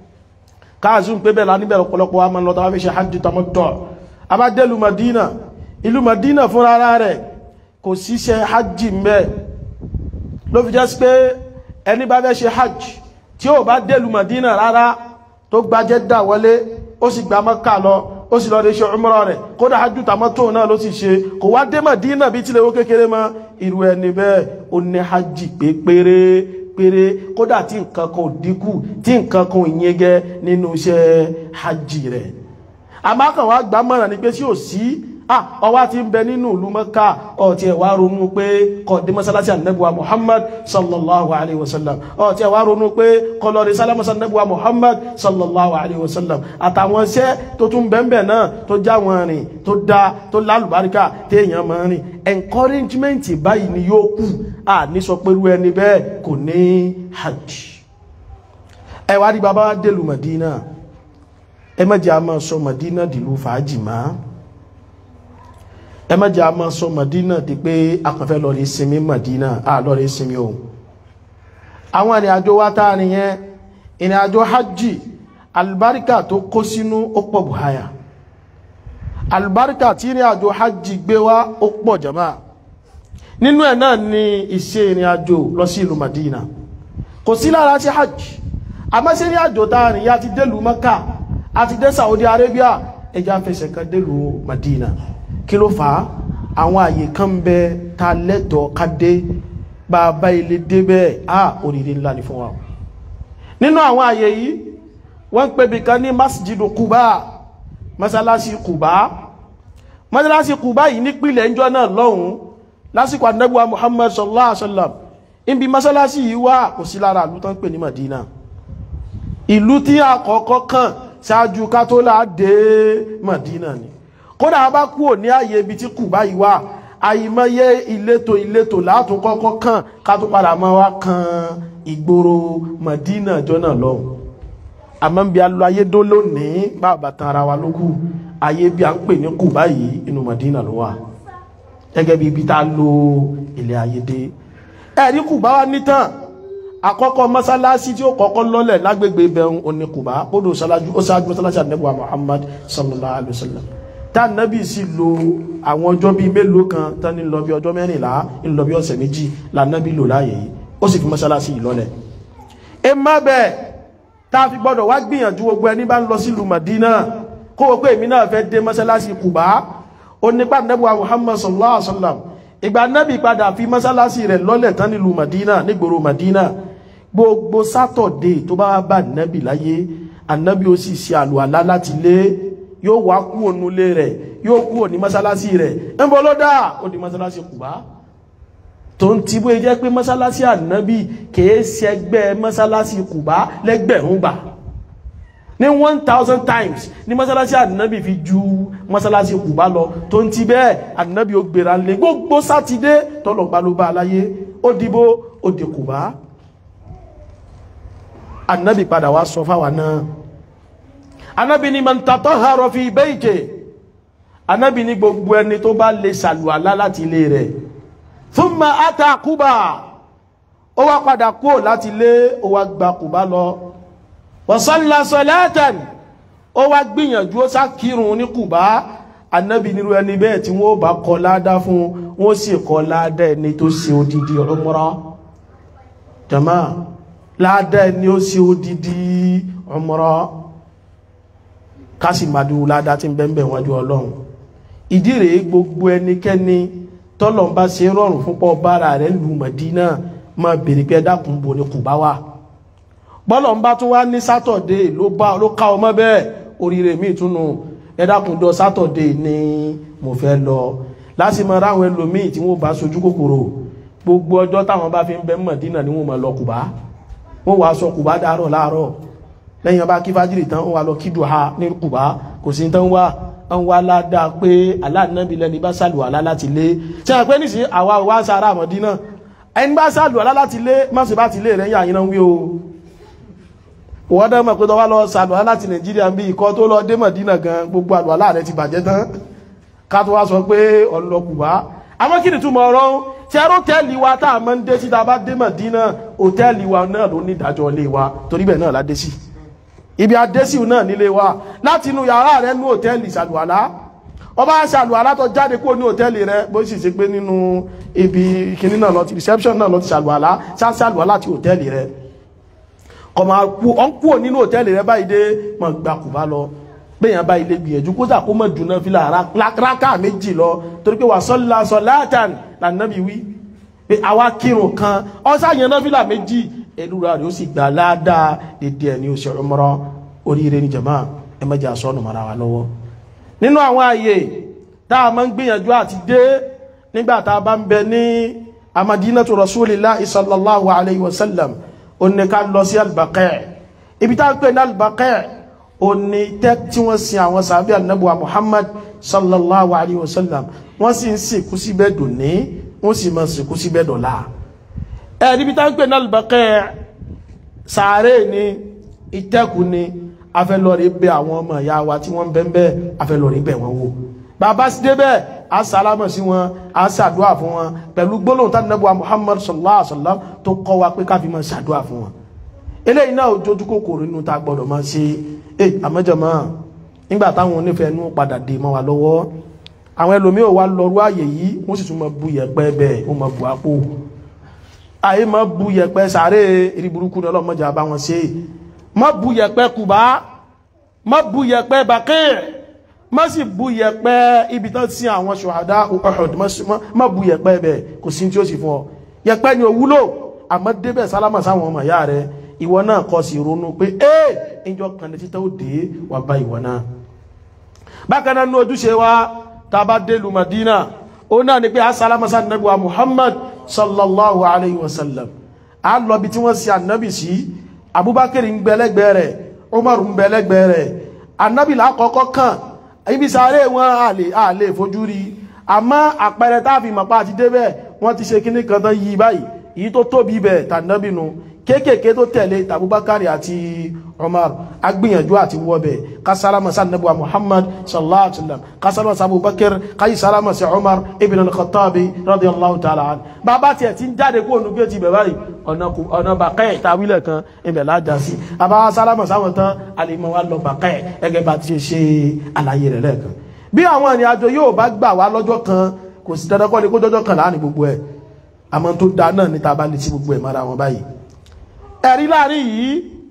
káàzùn pé bẹ́ẹ̀ láníbẹ̀ ọ̀pọ̀lọpọ̀ wa máa ń lọ tàbí ṣe hajj tamattu àbá dé ìlú Madina ìlú Madina fúnra ara rẹ̀ kò síṣẹ́ hajj mbẹ́ ló fi jẹ́ sí pé ẹni bá fẹ́ ṣe hajj tí ó bá délù Madina rárá tó gba Jeddah wọlé ó sì gba Mẹ́kà lọ ó sì lọ lè ṣe umrah rẹ̀ kódà hajjú tamattu náà ló sì ṣe kò wá dé Madina bí tílé owó kékeré mọ́ irú ẹni bẹ́ẹ̀ ó ní hajj pé péré péré kódà tí nǹkan kan ò dínkù tí nǹkan kan ò yẹgẹ nínú iṣẹ́ hajj rẹ̀ àmọ́ kan wá gbà mọ̀ràn ni pé tí ò sí ah ọwá ti ń bẹ nínú ìlú Mẹ́kà ọ̀tí ẹ̀wà ronú pé kó dé mọ́sálásí ànẹ́bùwa Muhammad sallallahu alaihi wasallam ọ̀tí ẹ̀wà ronú pé kó lọ rí sálámọ́sá ànẹ́bùwa Muhammad sallallahu alaihi wasallam àtàwọn iṣẹ́ tó tún bẹ́ẹ̀ náà tó já wọn rìn tó dá tó lálùbáríkà téèyàn máa rìn encouragement báyìí ni yóò kù à ní sọ pé irú ẹni bẹ́ẹ̀ kò ní hajj ẹwà rí bàbá dèlù Madina ẹ má jẹ́ a máa sọ Madina dìlú fàájì máa ẹ má jẹ́ a máa sọ Madina di pé akànfẹ́ lọ rí sinmi Madina a lọ rí sinmi o àwọn ìrìn àjò wa tá rìn yẹn ìrìn àjò hajj alibarika tó kó sínú ó pọ̀ buhaya alibarika tí ìrìn àjò hajj gbé wá ó pọ̀ jama nínú ẹ̀ náà ni ìṣe ìrìn àjò lọ sí ìlú Madina kò sí lára sí hajj àmọ́ sí ìrìn àjò tá rìn yá ti délùú Maka àti dé Saudi Arabia ẹja fẹsẹ̀ kan délùú Madina kí ló fà á àwọn àyè kan ń bẹ ta lẹ́tọ̀ọ́ ká dé bàbá ilé dé bẹ́ẹ̀ á oríire ńlá ni fún wa nínú àwọn àyè yìí wọ́n ń pè bí kan ní masjidu Quba masalasi Quba masalasi Quba yìí nípìnlẹ̀ ńjọ́ náà lọ́hùn lásìkò anábíwá Muhammad sallallahu alaihi wa sallam ibi masalasi yìí wà kò sí lára ìlú tó ń pè ní Madina ìlú tí àkọ́kọ́ kàn ṣáájú ká tó láà dé Madina ni kódà bá kúrò ní ààyè ibi tí kù báyìí wà àìmọye ìletò ìletò látún kọ́kọ́ kàn ká tó padà mọ́ wá kan ìgboro Madina jọ́nà lọ́hùn àmọ́ bí a lọ ayé dó lónìí bàbá tan ara wa lókù ayé bí a ń pè ní kù báyìí inú Madina ló wà gẹ́gẹ́ bí ibi tá a lo ilé ayé dé ẹ̀rí kù bá wá nítàn àkọ́kọ́ mọ́sálásí tí ó kọ́kọ́ lọ́lẹ̀ lágbègbè ibẹ̀rún oní kù bá kódò ó ṣáájú mọ́sálásí àdínẹ́bùwà Muhammad sallallahu alaihi wasallam tánàbí sì lo àwọn ọjọ́ bíi mélòó kan tán ní lọ bí ọjọ́ mẹ́rìnlá ń lọ bí ọ̀sẹ̀ méjì lànàbí lò láàyè yìí ó sì fi mọ́sálásí yìí lọ́lẹ̀ ẹ má bẹ́ẹ̀ tá a fi gbọ́dọ̀ wá gbìyànjú gbogbo ẹni bá ń lọ sílùú Madina kó o pé èmi náà fẹ́ dé mọ́sálásí Kùbá ó nípa nẹ́bùwà Muhammad sallallahu alaihi wasallam ìgbà nábì padà fi mọ́sálásí rẹ̀ lọ́lẹ̀ tán nílùú Madina nígboro Madina gbogbo sátọ̀dé tó bá bá nábì láyé ànábì ó sì ṣe àlùalá láti lé yóò wá kú ònúlé rẹ̀ yóò kú òní mọ́sálásí rẹ̀ ń bọ́ ló dá ó di mọ́sálásí Kùbá tó ń ti bó jẹ́ pé mọ́sálásí ànábì kìí ṣẹgbẹ́ mọ́sálásí Kùbá lẹ́gbẹ̀rún gbà ní one thousand times ní mọ́sálásí ànábì fi ju mọ́sálásí Kùbá lọ tó ń ti bẹ́ẹ̀ ànábì ó gbéra lé gbogbo sátidé tọ́lọ̀gbá ló bá aláyé ó dìbò ó di Kùbá ànábì padà wá sọ fáwa náà anábi ni man tatahhara fi bayti anábi ni gbogbo ẹni tó bá lè ṣàlùwàlá láti ilé rẹ̀ thumma ata Quba ó wá padà kúrò láti ilé ó wá gba Quba lọ wa salla salatan ó wá gbìyànjú ó sákírun ní Quba anábi nírú ẹni bẹ́ẹ̀ tí wọ́n bá kọ ládá fún wọ́n sì kọ ládá ẹni tó ṣe odidi umrah jama ládá ẹni ó ṣe odidi umrah kásì máa dúró ládá tí ń bẹ́ẹ̀ wájú ọlọ́run ìdí rèé gbogbo ẹnikẹ́ni tọ́lọ̀ ń bá ṣe rọrùn fún pọ̀ bára rẹ̀ lù Mọ̀dínà máa bèrè pé dákun bo ni kù bá wà bọ́lọ̀ ń bá tún wá ní sátọ̀dé ló bá ló ká ọmọ bẹ́ẹ̀ oríire mi túnú ẹ dákun dọ sátọ̀dé ni mo fẹ́ lọ láti mọ ráwọn ẹlòmíì tí wọ́n bá sojú kòkòrò gbogbo ọjọ́ táwọn bá fi ń bẹ Mọ̀dínà ni wọ́n máa lọ Kùbá wọ́n wàá sọ Kùbá dárọ̀ láàárọ̀ lẹ́yìn ọba kí fájìrì tán wà lọ kí dùhà ní Kùbá kò sí tán wá ń wá ládàá pé aláàdínábì lẹ́ni bá sàlùwàlá láti lé tí a pẹ́ nísìn àwa wá sára Mọ̀dínà ẹni bá sàlùwàlá láti lé mọ́sí bá ti lé rẹ̀ yà yín náà wí o wọ́n dẹ́ mọ̀ pé tọ́wọ́ lọ sàlùwàlá láti Nàìjíríà bí ikọ́ tó lọ dé Mọ̀dínà gan gbogbo àlùwàlá rẹ̀ ti bàjẹ́ tán ká tó wá sọ pé ọlọ Kùbá àmọ́ kí ni túmọ̀ ọ̀rọ̀ tí ẹrú tẹ́ẹ̀lì wa tá a máa ń dé sí tá a bá dé Mọ̀dínà òtẹ́ẹ̀lì wa náà ló ní ìdájọ́ ilé wa torí bẹ́ẹ̀ náà la dé sí ibi adésíù náà nílé wa láti inú yàrá rẹ ní òtẹ́ẹ̀lì ṣàlùwàlá ọba ṣàlùwàlá tó jáde kúrò ní òtẹ́ẹ̀lì rẹ bó sì ṣe pé nínú ibi kìnní náà lọ ti reception náà lọ ti ṣàlùwàlá ṣàlùwàlá ti òtẹ́ẹ̀lì rẹ kọ̀mọ̀ ọ̀n kúrò nínú òtẹ́ẹ̀lì rẹ báyìí dé mọ̀ gbà kù bá lọ bẹ́yàn bá ilé gbìyànjú kó dà kó mọ̀ dùnà fílà rákà méjì lọ torí pé wà sọ́lá sọ́láàtàn lànàbí wí pé àwa kírun kan ọ̀sán náà fílà méjì ẹlúra rẹ̀ ó sì gbà ládàá dédé ẹni ó sì umrah oríire ní jàmáà ẹ má jẹ́ àsọ́nù mara wa lọ́wọ́ nínú àwọn ààyè tá a máa ń gbìyànjú àti dé nígbà tá a bá ń bẹ ní amadinatu rasulillahi sallallahu alayhi wa sallam ó ní ká lọ sí albaqẹ́ ibi tá a pè ní albaqẹ́ ó ní tẹ́ tí wọ́n sin àwọn sàbí anabuwa muhammad sallallahu alayhi wa sallam wọ́n sì ń sìnkú síbẹ̀ dòní wọ́n sì máa sìnkú síbẹ̀ dọ̀la ẹ̀ níbi tá a pè ní albaqẹ́ sàárè ni ìtẹ́kù ni afẹ́lọ́rí bẹ àwọn ọmọ ìyá wa tí wọ́n bẹ́ẹ̀ afẹ́lọ́rí bẹ̀ wọ́n wò bàbá sí débẹ̀ a sálámọ̀ sí wọn a ṣàdúà fún wọn pẹ̀lú gbólóhùn tá nẹ́bùwà Muhammad sallallahu alaihi wasallam tó kọ́ wa pé káfí máa ṣàdúà fún wọn eléyìí náà ojú kòkòrò nínú tá gbọ́dọ̀ máa ṣe é àmọ́jọmọ́ nígbà táwọn onífẹ̀ẹ́ nú padà dé mọ́ wa lọ́wọ́ àwọn ẹlòmíì wà lọ́rú àyè yìí wọ́n sì tún máa bu yẹ̀pẹ̀ bẹ́ẹ̀ wọ́n máa bu àpò àyè máa bu yẹ̀pẹ̀ sàárè eré burúkú ní ọlọ́mọdé àbá wọn ṣe má bu yẹ̀pẹ̀ kùbá má bu yẹ̀pẹ̀ bàkẹ́ má sì bu yẹ̀pẹ̀ ibi tán sí àwọn ṣòhádá Uhud má bu yẹ̀pẹ̀ bẹ̀ kò sí tí ó sì fún ọ yẹ̀pẹ̀ ni ò wúlò àmọ́ débẹ̀ sálámà sáwọn ọmọ ìyá rẹ ìwọ náà kọ́ sí ronú pé ee ìjọ kan ní títẹ́ ó dé wà bá ìwọ náà bákan náà ní ojúṣe wa tá a bá dé lu Madina ó náà ni pé a sálámà sá nàbí wa Muhammad sallallahu alayhi wa sallam a lọ bí tí wọ́n sí ànábì sí Abubakar ń gbẹlẹ́gbẹ́ rẹ̀ Umar ń gbẹlẹ́gbẹ́ rẹ̀ ànábì lákọ̀ọ́kọ́ kàn ibi sáré wọn àlè àlè fojú rí àmọ́ àpẹẹrẹ táàfin mọ̀pá àti débẹ̀ wọ́n ti ṣe kíní kan tán yí báyìí èyí tó tóbi bẹ̀ tànábìnú kéékèèké tó tẹ̀lé tàbúbákàrí àti Umar agbìyànjú àti wọ́bẹ̀ kásálámà sí ànábì Muhammad sallallahu alaihi wasallam kásálámà sí Abubakar káyí sálámà sí Umar ibn al-Khattabi radiyallahu ta'ala an bàbá tiẹ̀ ti ń jáde kó onú géètì bẹ̀ báyìí ọ̀nà bàkẹ́ ìtawílẹ̀ kan ibẹ̀ lájà sí àbáwá sálámà sáwọn tán alìmọ̀ wa lọ bàkẹ́ ẹgẹ́ bá ti ṣe ṣe àlàyé rẹ̀ lẹ́ẹ̀kan bí àwọn ìrìn àjò yóò bá gbà wá lọ́jọ́ kan kò sí dandan kọ́ ni kó jọ́jọ́ kan láàrin gbogbo ẹ̀ àmọ́ tó da náà níta bá lè sí gbogbo ẹ̀ mọ́ra wọn báyìí ẹ̀rí láàrin yìí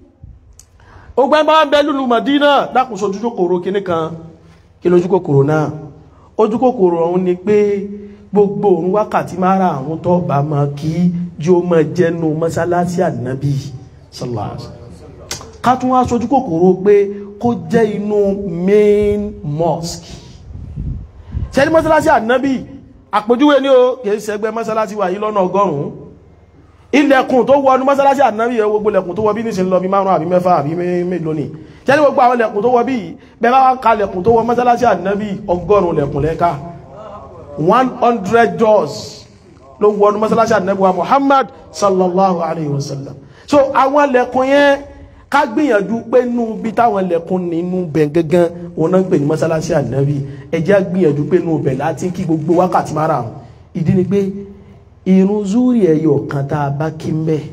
ó gbẹ́ bá ń bẹ lùlù Mọ̀dínà dákùnso ojú kòkòrò kíní kan kí lójú kòkòrò náà ojú kòkòrò ọ̀hún ni pé gbogbo òun wákàtí mara àwọn tó bá máa kí yóò máa jẹ́nu mọ́sálásí ànábì sallallahu alaihi wasallam ká tún wá sojú kòkòrò pé kó jẹ́ inú main mosque ṣẹ́ni mọ́sálásí ànábì àpèjúwe ní o kìí ṣẹgbẹ́ mọ́sálásí wà yí lọ́nà ọgọ́rùn-ún ilẹ̀kùn tó wọnú mọ́sálásí ànábì ẹ gbogbo lẹ̀kùn tó wọ bí ní sin lọ bí márùn àbí mẹ́fà àbí mélòó ni ṣẹ́ni gbogbo àwọn lẹ̀kùn tó wọ bí bẹ́ẹ̀ bá ka lẹ̀kùn tó wọ mọ́sálásí ànábì ọgọ́rùn-ún lẹ̀kùn lẹ́ka one hundred doors ló wọnú mọ́sálásí ànábì wa Muhammad sallallahu alayhi wa sallam so àwọn lẹ̀kùn yẹn ká gbìyànjú pé nú bí táwọn lẹ̀kùn nínú bẹ̀ gangan wọn náà ń pè ní mọ́sálásí ànábì ẹ jẹ́ gbìyànjú pé nú bẹ̀ láti kí gbogbo wákàtí márùn-ún ìdí ni pé irun zúrì ẹyọ kan tá a bá kí ń bẹ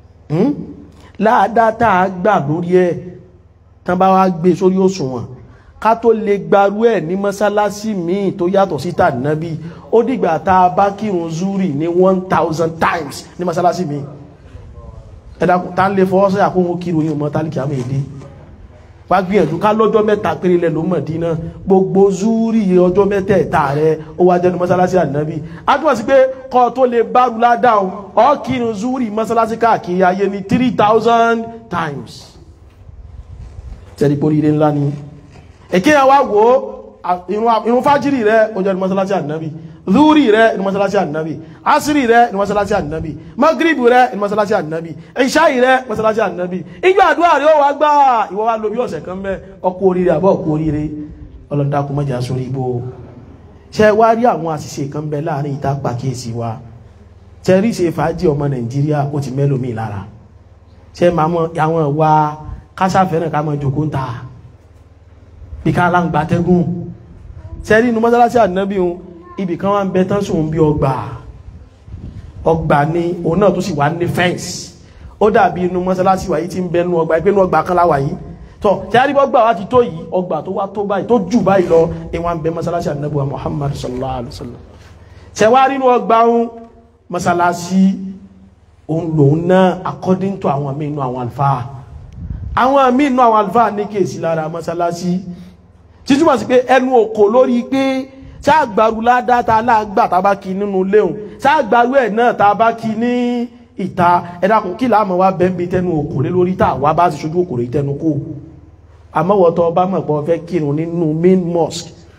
láàdá tá a gbà lórí ẹ tán bá wá gbé sórí òṣùwọ̀n ká tó lè gbarú ẹ ní mọ́sálásí míì tó yàtọ̀ sí tànàbí ó dìgbà tá a bá kírun zúrì ní one thousand times ní mọ́sálásí míì ẹ̀dá tá ń lè fọwọ́ sọ́yà kó wọn kírun yìí mọ́ tálíkì àmì èdè wá gbìyànjú ká lọ́jọ́ mẹ́ta péré lẹ̀ ló Mọ̀dínà gbogbo zúrì ọjọ́ mẹ́tẹ̀ẹ̀ta rẹ̀ ó wá jẹ́nu mọ́sálásí ànábì a túnmọ̀ sí pé kọ́ tó lè bárú ládáhùn ọ́ kírun zúrì mọ́sálásí káàkiri ayé ní three thousand times tẹ́lẹ̀ pé oríire ńlá ni èké yẹn wá wò ó irun fájírì rẹ̀ ó jẹ́nu mọ́sálásí ànábì zúrì rẹ̀ ní mọ́sálásí ànábì asiri rẹ̀ ní mọ́sálásí ànábì magribu rẹ̀ ní mọ́sálásí ànábì ìṣáì rẹ̀ mọ́sálásí ànábì ìgbà àdúrà rẹ̀ ó wá gbà ìwọ wá lò bí ọ̀sẹ̀ kan bẹ́ ọkọ̀ oríire àbọ̀ ọkọ̀ oríire ọlọ́dàkùn mọ́jà sórí ibò ṣe wá rí àwọn àṣìṣe kan bẹ láàrin ìta pàkíyèsí wa ṣe rí ṣe fàájì ọmọ nàìjíríà ó ti mẹ́lòmí lára ṣe máa mọ àwọn ìwà kásáfẹ́ràn ká mọ jòkó ń ta bí ká láǹgbà tẹ́gùn ṣe rí inú mọ́sálásí ànábì ibì kan wá ń bẹ tán sùn bí ọgbà ọgbà ni òun náà tó sì wá ní fẹ́ǹsì ó dàbí inú mọ́sálásí wáyé tí ń bẹ nú ọgbà ìpínú ọgbà kan láwà yìí tọ́ tí a rí bọ́ gbà wá ti tó yìí ọgbà tó wá tó báyìí tó jù báyìí lọ ìwọ̀n bẹ mọ́sálásí ànábùwà Muhammad sallallahu alaihi wasallam ṣe wá rí inú ọgbà ń mọ́sálásí òun lòun náà according to àwọn míì inú àwọn àlùfáà àwọn míì inú àwọn àlùfáà ní kéèsì lára mọ́sálásí títúmọ̀ sí pé ẹnu òkò lórí pé sáàgbàrú ládá ta láàgbà tá bá kí nínú léhùn sáàgbàrú ẹ̀ náà ta bá kí ní ìta ẹ̀dàkùn kí láàmọ̀ wá bẹ́ẹ̀bí tẹnu òkòrè lórí tà wá bá ti ṣojú òkòrè tẹnu kó àmọ́wọ́tọ́ bá mọ̀ pọ̀ fẹ́ kírun nínú main mosque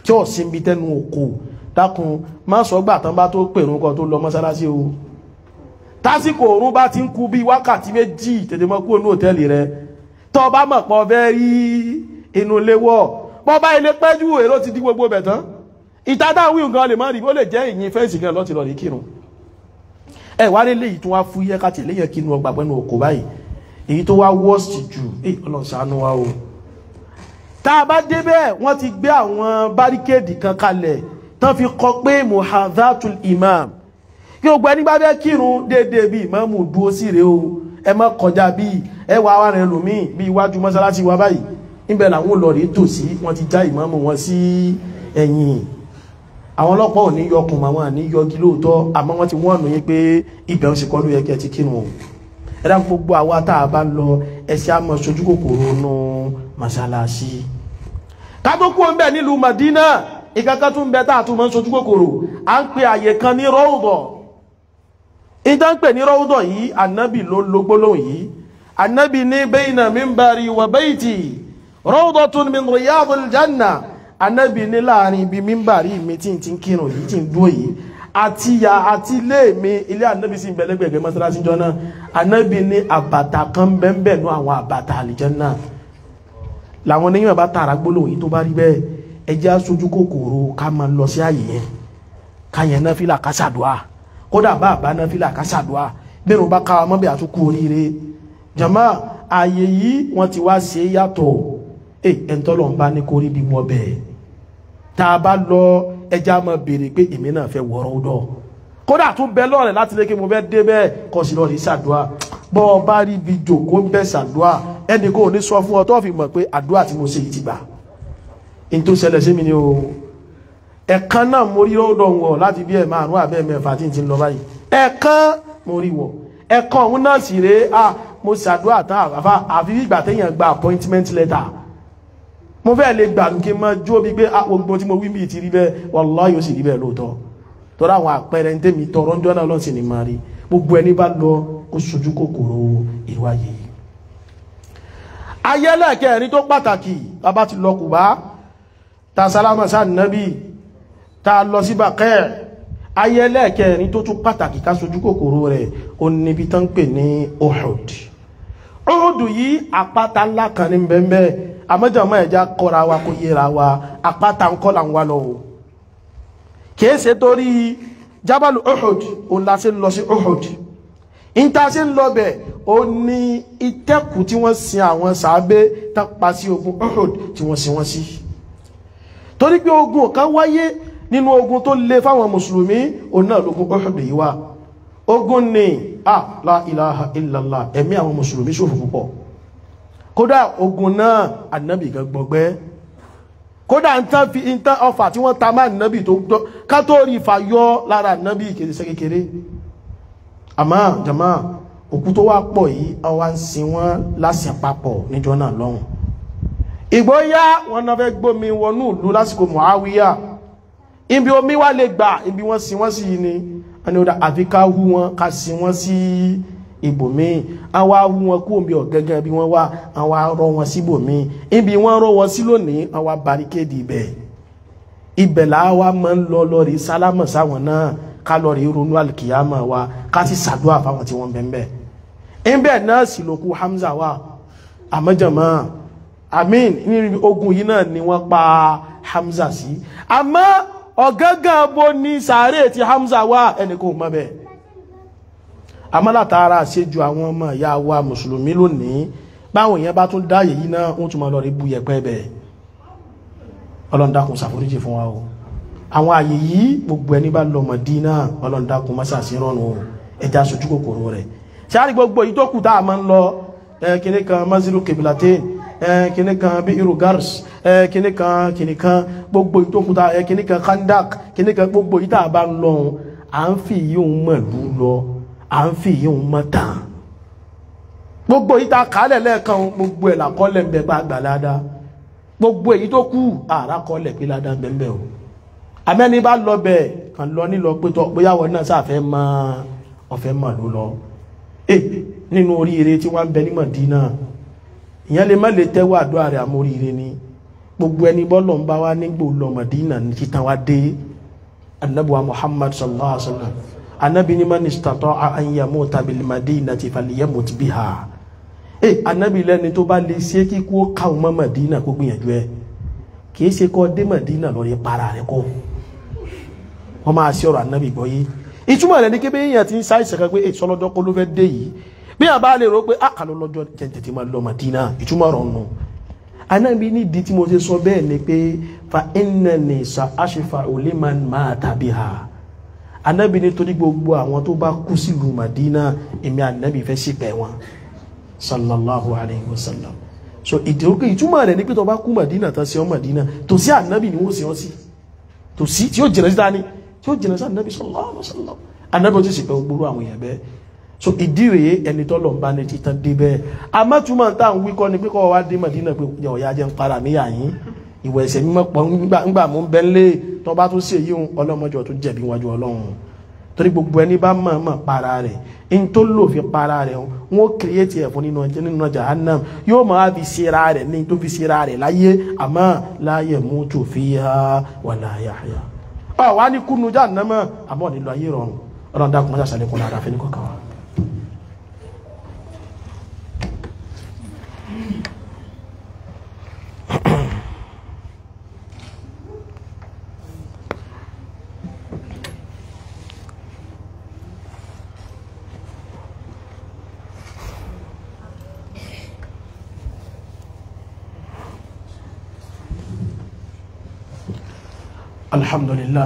tí ó sí ibi tẹ́nu òkò dákun má sọ gbà tán bá tó pèrún kan tó lọ mọ́sálásí o tásìkò òrùn bá ti ń kú bí wákàtí méjì tètè mọ́ kúrò ní òtẹ́ẹ̀lì rẹ tó bá mọ̀ pọ̀ fẹ́ rí inú ilé wọ̀ bọ́ bá ilé pẹ́jú èrò ti dí gbogbo bẹ̀ tán ìtàdá wíwù gan lè má rí ó lè jẹ́ ìyìn fẹ́ǹsì gan lọ́ti lọ rí kírun ẹ wá rí léyìí tó wá fú yẹ káti léyìn kí inú ọgbà pẹ́nu òkò báyìí èyí tó wá wọ́ọ̀sì jù èyí ọlọ́run ṣàánú wa o tá a bá débẹ̀ wọ́n ti gbé àwọn báríkéèdì kan kalẹ̀ tán fi kọ pé muhadhatul imam kí o gbẹ́ nígbà bẹ́ kírun déédéé bí ìmáàmù dúó sí rèé o ẹ má kọjá bí ẹ wà wà rẹ̀ lòmíì bí iwájú mọ́sálásí wa báyìí níbẹ̀ làwọn olórí tò sí wọ́n ti já ìmáàmù wọn sí ẹ̀yìn àwọn ọlọ́pàá ò ní yọkùn àwọn àní yọgi lóòótọ́ àmọ́ wọ́n ti wọ́n nù yín pé ibẹ̀ ń ṣekọ́ ló yẹ kí ẹ ti kírun o ẹ dá gbogbo àwa tá a bá ń lọ ẹsẹ̀ àmọ́ sojú kòkòrò nù mọ́sálásí ká tó kú ń bẹ̀ nílùú Madina ìkankan tún bẹ tá a tún mọ́ sojú kòkòrò à ń pe àyè kan ní rọ́ọ̀dọ̀ ìdá ń pè ní rọ́ọ̀dọ̀ yìí ànábì ló lo gbólóhùn yìí ànábì ní bayna minbari wa bayti rọ́ọ̀dọ̀tun min riyadil janna ànábì ní láàrin ibi mímbàrí mi tí n ti ń kírun yìí tí ń dúró yìí àti ya àti ilé mi ilé ànábì sí ìbẹ̀lẹ́gbẹ̀gbẹ̀ mọ́sálásí jọ náà ànábì ní àbàtà kan bẹ́ẹ̀ nú àwọn àbàtà àlìjánnà làwọn oníyàn bá tààrà gbólóhùn yìí tó bá rí bẹ́ẹ̀ ẹjẹ́ aṣojú kòkòrò ká máa lọ sí àyè yẹn ká yẹn náà fìlà ká ṣàdúà kódà bá àbá náà fìlà ká ṣàdúà bẹ́ẹ̀rù bá ká ọmọ bẹ́ẹ̀ àtúkú oríire jàmá àyè yìí wọ́n ti wá ṣe yàtọ̀ ẹ ẹ̀ńtọ́lọ̀ ń bá ní kórí bí wọ́n bẹ́ẹ̀ tá a bá lọ ẹjẹ́ á máa béèrè pé èmi náà fẹ́ wọ̀rọ̀ dọ̀ kódà tún bẹ lọ́rẹ̀ láti lé kí mo fẹ́ dé bẹ́ẹ̀ kọ́ sí lọ́ọ̀rì ṣàdúà bọ́ ọ bá rí ibi jòkó ń bẹ́ ṣàdúà ẹnì kò ní sọ fún ọ tó fi mọ̀ pé àdúà tí mo ṣe yìí ti gbà in tó ṣẹlẹ̀ sí mi ni o ẹ̀kan náà mo rí ọ̀dọ̀ wọ̀ láti bí ẹ̀ márùn àbẹ́ mẹ́fà tí n ti lọ báyìí ẹ̀kan mo rí wọ̀ ẹ̀kan òun náà sì rèé à mo ṣàdúrà tán àfà àfi ìgbà téèyàn gba appointment letter mo fẹ́ lè gbà kí n máa jó bí pé gbogbo tí mo wí bíi ti rí bẹ́ẹ̀ wallahi yóò sì rí bẹ́ẹ̀ lóòótọ́ tọ́lá àwọn àpẹẹrẹ ń tẹ́mi tọrọ ń jọ́ náà lọ́sìn ní máa rí gbogbo ẹni bá lọ kó sojú kòkòrò ìwáyé ayẹ́lẹ̀ kẹrin tó pàtàkì bàbá ti lọ Kùbá ta sálámà sáà nábì ta lọ sí bàkẹ́ ayẹ́lẹ̀ kẹrin tó tún pàtàkì ká sojú kòkòrò rẹ̀ ó níbi tán pè ní Uhud Uhud yìí àpáta ńlá kan ní bẹ́ẹ̀ àmọ́jọ̀mọ́ ẹ̀já kọ́ra wa kó yẹra wa àpáta ń kọ́ là ń wá lọ o kìí ṣe torí jábàlù Uhud ó la ṣe ń lọ sí Uhud ìta ṣe ń lọ bẹ̀ ó ní ìtẹ́kù tí wọ́n sin àwọn sàábé tán pa sí ogun Uhud tí wọ́n sin wọ́n sí torí pé ogun kan wáyé nínú ogun tó lé fáwọn mùsùlùmí òun náà lógun Uhud yìí wá ogun ni a la ilaha illallah ẹ̀mí àwọn mùsùlùmí ṣòfò púpọ̀ kódà ogun náà ànábì gan gbọgbẹ́ kódà nǹkan fi nǹkan ọfà tí wọ́n ta máa ànábì tó gbọ́ ká tó rí ìfà yọ lára ànábì kèrèsẹ́ kékeré àmọ́ jàmá òkú tó wá pọ̀ yìí àwa ń sin wọ́n lásìn papọ̀ níjọ́ náà lọ́hùn ìgbóyá wọn náà fẹ́ gbómi wọnú ìlú lásìkò Muawiya ibi omi wá lè gbà ibi wọ́n sin wọ́n sí ni wọ́n ni ó dá àfi ká hú wọn ká sin wọ́n sí ibòmíì àwa hú wọn kú omi ọ̀gẹ́gẹ́ bí wọ́n wá àwa rọ wọn síbòmíì ibi wọ́n rọ wọn sí lónìí àwa baríkéèdì ibẹ̀ ibẹ̀ làwa máa ń lọ lọ́rí sálámà sáwọn náà ká lọ́rí ronú alìkìyàmà wa ká sì ṣàdúrà fáwọn tí wọ́n bẹ̀ ń bẹ̀ ibẹ̀ náà sì lókù Hamza wa àmọ́jọ̀mọ́ amin ní ogun yìí náà ni wọ́n pa Hamza sí àmọ́ ọ̀gángan bó ní sàárè tí Hamza wà ẹni kò mọ̀ bẹ́ẹ̀ àmọ́ látara àṣejù àwọn ọmọ ìyá wa mùsùlùmí lónìí báwọn èèyàn bá tún dáyè yìí náà wọ́n tún máa lọ rí bú yẹpẹ́ bẹ́ẹ̀ Ọlọ́run dákun ṣàforíjì fún wa o àwọn àyè yìí gbogbo ẹni bá lọ Mádínà Ọlọ́run dákun má ṣàṣì rọrùn o ẹja sojú kòkòrò rẹ̀ ṣáà rí gbogbo yìí tó kù tá a máa ń lọ kíní kan mazilu kebilatin kíní kan bí irú gars kíní kan kíní kan gbogbo ìtókùtà kíní kan kandak kíní kan gbogbo ìta bá ń lọ à ń fi yíò mọ̀lú lọ à ń fi yíò mọ̀ tàn gbogbo ìta kálẹ̀ lẹ́ẹ̀kan gbogbo ẹ̀ làkọ́lẹ̀ ń bẹ bá gbà ládàá gbogbo èyí tó kù àrà kọ́lẹ̀ pé ládàá ń bẹ o àmẹ́ni bá lọ bẹ̀ kàn lọ nílọ pé tọ́ bóyá wọn náà sáfẹ́ mọ́ ọ̀fẹ́ mọ̀ ló lọ nínú oríire tí wọ́n ń bẹ ní Mọ̀dínà ìyẹn lè má lè tẹ́wọ́ àdúrà rẹ̀ àmóríire ni gbogbo ẹni bọ́lọ̀ ń bá wá nígbò lọ Madina ní títàn wá dé annabuwa Muhammad sallallahu alaihi wasallam annabi ni man istata'a an yamuta bil madinati falyamut biha eh annabi lẹ́ni tó bá lè ṣe kíkú ó káwọn mọ́ Madina kó gbìyànjú ẹ kìí ṣe kọ́ dé Madina lọ rí para rẹ̀ kọ́ wọ́n máa ṣe ọ̀rọ̀ annabi gbọ́ yìí ìtumọ̀ rẹ̀ ní kébé èèyàn ti ń sáìsẹ̀ kan pé èso lọ́jọ́ kó ló fẹ́ dé yìí bí a bá lè rò pé àkàlọ́ lọ́jọ́ jẹ́jẹ́ ti máa lọ Madina ìtumọ̀ rọ̀ nù anábi ní ìdí tí mo ṣe sọ bẹ́ẹ̀ ni pé fa innani sa aṣífa liman mata biha anábi ní torí gbogbo àwọn tó bá kú sílùú Madina èmi anábi fẹ́ sípẹ̀ wọn sallallahu alayhi wa sallam so ìdí orúkọ ìtumọ̀ rẹ̀ ní pé tó bá kú Madina tán sí ọ Madina tó sí anábi ni wọ́n sí ọ sí tó sí tí ó jìnà sí dání tí ó jìnà sí anábi sallallahu alayhi wa sallam anábi ó ti sípẹ̀ gbogbo àwọn èèyàn bẹ́ẹ̀ so ìdí rèé ẹni tọ́lọ̀ ń bá ní títàn dé bẹ́ẹ̀ amátúmọ̀ tá à ń wíkọ́ ni pé kọ́ wá dé Mádínà pé ọ̀yà jẹ́ ń para níyà yín ìwọ̀ ẹ̀sẹ̀ mímọ́ pọ̀ ńgbà mú bẹ́ẹ̀ lé tó bá tún sí èyí ọlọ́mọjọ́ tó jẹ̀bi wájú ọlọ́run torí gbogbo ẹni bá mọ̀ mọ̀ para rẹ̀ in tó lò fi para rẹ̀ wọ́n kìrìyètì ẹ̀ fún nínú ọjọ́ nínú Jahannam yóò máa fi ṣera rẹ̀ ní tó fi ṣera rẹ̀ láyé àmọ́ la yamutu fiha wala yahya ọ̀ wá ní kúnnú Jahannam àmọ́ nílò ayé rọrùn ọlọ́run dákun mọ́ṣáṣá sàlékún lára fẹ́ ní kọ̀ọ̀kan wa. الحمد لله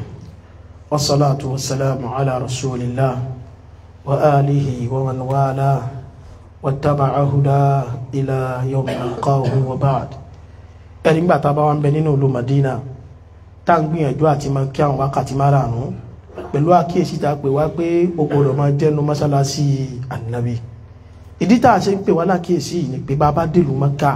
والصلاة والسلام على رسول الله وآله ومن والاه واتبع هداه إلى يوم نلقاه وبعد ẹni gbà tá a bá wà ń bẹ nínú ìlú Madina tá à ń gbìyànjú àti máa kí àwọn wákàtí márààrún pẹ̀lú àkíyèsí tá a pè wá pé o gbọ́dọ̀ máa jẹ́nu mọ́sálásí ànábì ìdí tá a ṣe ń pè wá lákíyèsí ni pé bá a bá dèlú Mẹ́kà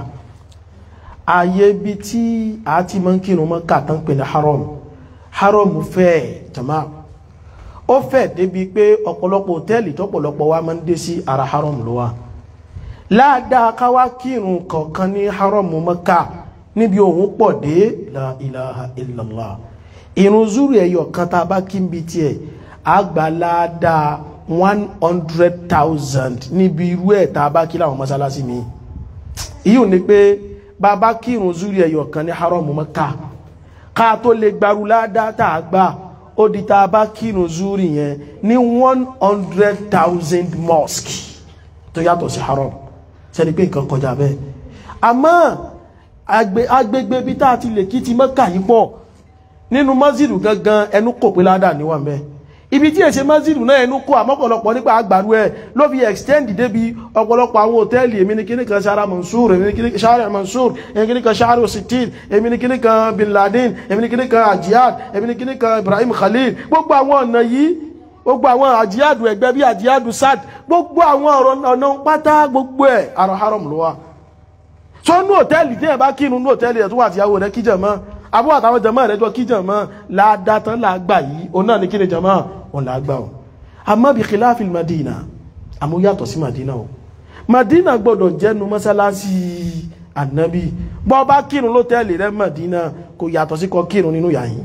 ààyè ibi tí a ti máa ń kírun Mẹ́kà tán pè ní haram haram fẹ́ jama ó fẹ́ débi pé ọ̀pọ̀lọpọ̀ hòtẹ́ẹ̀lì tọ́pọ̀lọpọ̀ wa máa ń dé sí ara haram ló wà láàdáa ká wá kírun kọ̀ọ̀kan ní haram Mẹ́kà níbi òun pọ̀ dé la ilaha illallah ìrun zuru ẹ̀yọ̀ kan tá a bá kí n bi tiẹ̀ àgbà láàdáa one hundred thousand níbi irú ẹ̀ tá a bá kí láwọn mọ́sálásí mi ìyóò ní pé bàbá kírun zuri ẹyọ kan ní haramu Mẹ́kà ká tó lè gbaru ládá tá a gbà ó di tá a bá kírun zuri yẹn ní one hundred thousand mosque tó yàtọ̀ sí haram sẹ́ni pé nǹkan kọjá bẹ́ẹ̀ àmọ́ agbègbè bí tá a ti lè kí ti Mẹ́kà yìí pọ̀ nínú mọ́sídù gangan ẹnu kò pé ládà níwọ̀n bẹ́ẹ̀ ibi tí èsè mọ́sídù náà ẹnu kó àmọ́pọ̀lọpọ̀ nípa àgbàrú ẹ̀ ló fi extend débi ọ̀pọ̀lọpọ̀ àwọn hòtẹ́ẹ̀lì èmi ní kíní kan sara mansour èmi ní kíní kan sara mansour èmi ní kíní kan sara sitil èmi ní kíní kan bin laden èmi ní kíní kan ajihad èmi ní kíní kan ibrahim khalil gbogbo àwọn ọ̀nà yìí gbogbo àwọn ajihadu ẹgbẹ́ bí ajihadu sad gbogbo àwọn ọ̀nà pátá gbogbo ẹ̀ àrọ̀ haram ló wà so nú hòtẹ́ẹ̀lì tí ẹ̀ bá kírun nú hòtẹ́ẹ̀lì ẹ̀ tó wà tíyàwó rẹ̀ kíjẹ̀ mọ́ àbúrò àtàwọn jẹmọ́ rẹ̀ jọ kíjẹ̀ mọ́ ládátán làgbà yìí òun náà ní kí ni jẹmọ́ òun làgbà ọ̀ àmọ́ bí khilafil madina àmú yàtọ̀ sí madina o madina gbọ́dọ̀ jẹ́nu mọ́sálásí ànábì bọ́ bá kírun lótẹ́ẹ̀lì rẹ̀ madina kò yàtọ̀ sí kọ kírun nínú yàyín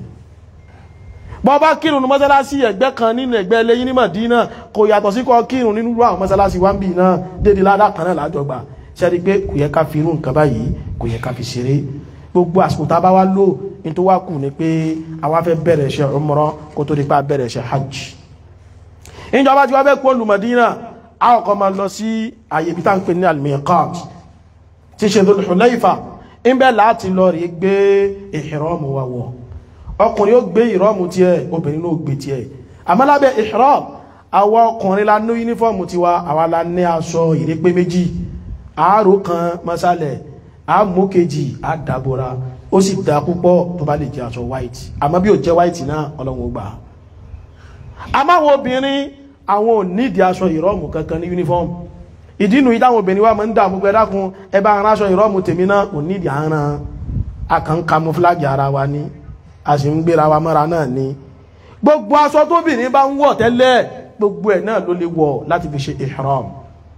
bọ́ bá kírun ní mọ́sálásí ẹgbẹ́ kan nínú ẹgbẹ́ lẹ́yìn ní madina kò yàtọ̀ sí kọ kírun nínú àwọn mọ́sálásí wa ń bì náà dédé ládà kan náà lájọgbà ṣẹ́rí pé kò yẹ ká fi irú nǹkan báyìí kò yẹ ká fi ṣeré gbogbo àsìkò tá a bá wá lò ní tó wá kù ni pé àwa fẹ́ bẹ̀rẹ̀ iṣẹ́ umrah kó tó di pa bẹ̀rẹ̀ iṣẹ́ hajj ìjọba tí wọ́n fẹ́ kó lù Madina a kọ́kọ́ máa lọ sí àyè ibi tá ń pè ní al-miqat tí ṣe Dhul Hulayfa ń bẹ láti lọ rí gbé ìhìrọ́mù wa wọ̀ ọkùnrin ó gbé ìhìrọ́mù tiẹ̀ obìnrin ló gbé tiẹ̀ àmọ́ lábẹ́ ìhìrọ́m àwọn ọkùnrin la ní yúnífọ́ọ̀mù tiwa àwa la ní aṣọ ìrépé méjì àárò kan mọ́sálẹ̀ àmú kejì àdàbòra ó sì dá púpọ̀ tó bá lè jẹ́ aṣọ white àmọ́ bí ó jẹ́ white náà ọlọ́run ó gbà á àmáwọn obìnrin àwọn ò nídìí aṣọ ìrọ́mù kankan ní uniform ìdínú ìdáwọn obìnrin wa máa ń dààmú pé dákun ẹbá ara aṣọ ìrọ́mù tèmi náà kò nídìí àárán akàn camouflage ara wa ní a sì ń gbéra wa mọ́ra náà ní gbogbo aṣọ tóbìnrin bá ń wọ̀ tẹ́lẹ̀ gbogbo ẹ̀ náà ló lè wọ̀ láti fi ṣe ihram kò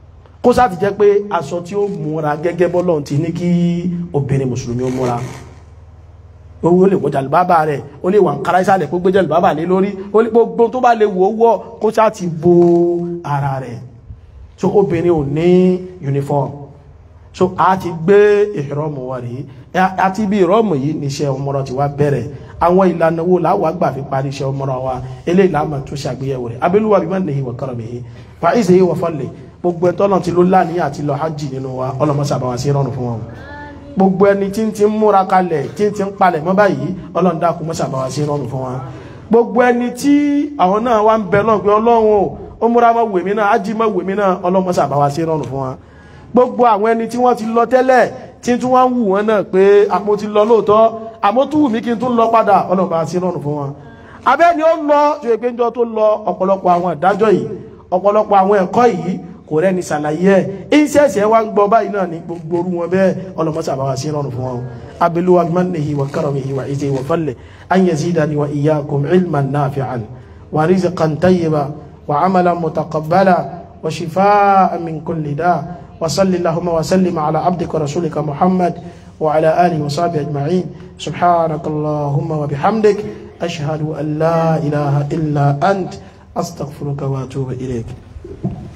kó sáà ti jẹ́ pé aṣọ tí ó múra gẹ́gẹ́ bọ́lọ́run ti ní kí obìnrin mùsùlùmí ó múra owó lè wọ jàlùbábà rẹ̀ ó lè wà ń kára ìsàlẹ̀ kó gbé jàlùbábà lé lórí ó lè gbogbo tó bá lè wò ó wọ̀ kó sáà ti bo ara rẹ̀ so obìnrin ò ní uniform so a ti gbé ìrọ́mù wa rí àti bí ìrọ́mù yìí níṣẹ́ ọmọrọ̀ ti wá bẹ̀rẹ̀ àwọn ìlànà wo làwọn àgbà fi parí iṣẹ́ ọmọrọ̀ wa eléyìí làwọn tún ṣàgbéyẹ̀wò rẹ̀ abẹ́lúwa bí wọ́n nìyí wọ̀ kọ́rọ̀ mi yìí fàáìsì yìí wọ̀ fọ́lẹ̀ gbogbo ẹ̀ tọ́nà ti ló láàníyàn àti lọ hajj nínú wa ọlọ́mọṣà bá wa sí rọrùn fún wọn gbogbo ẹni tí ń ti ń múra kalẹ̀ tí ń ti ń palẹ̀ mọ́ báyìí ọlọ́run dákun mọ́ṣà bá wa sí rọrùn fún wọn gbogbo ẹni tí àwọn náà wá ń bẹ lọ́n pé ọlọ́run o ó múra mọ́ wèmí náà ájí mọ́ wèmí náà ọlọ́mọṣà bá wa sí rọrùn fún wọn gbogbo àwọn ẹni tí wọ́n ti lọ tẹ́lẹ̀ tí tún wá ń wù wọ́n náà pé àmọ́ ti lọ lóòótọ́ àmọ́ tún wù mí kí n tún lọ padà ọlọ́run bá sí rọrùn fún wọn abẹ́ ni ó lọ tó yẹ pé njọ́ tó lọ ọ̀pọ̀lọpọ̀ àwọn ìdájọ́ yìí ọ̀pọ̀lọpọ̀ àwọn ẹ̀kọ́ yìí kò rẹ́ni ṣàlàyé ẹ̀ ìṣẹ̀ṣẹ̀ wá ń gbọ́ báyìí náà ní gbogbo orú wọn bẹ́ẹ̀ ọlọ́mọṣà bá wa sí rọrùn fún wọn abiluwa mannihi wa karamihi wa izi wa falle an yazidani wa iyyakum ilman nafi'an wa rizqan tayyiba wa amalan mutaqabbala wa shifaan min kulli da wa salli allahumma wa sallim ala abdika rasulika muhammad wa ala alihi wa sahbihi ajma'in subhanakallahumma wa bihamdik ashhadu an la ilaha illa ant astaghfiruka wa atubu ilayk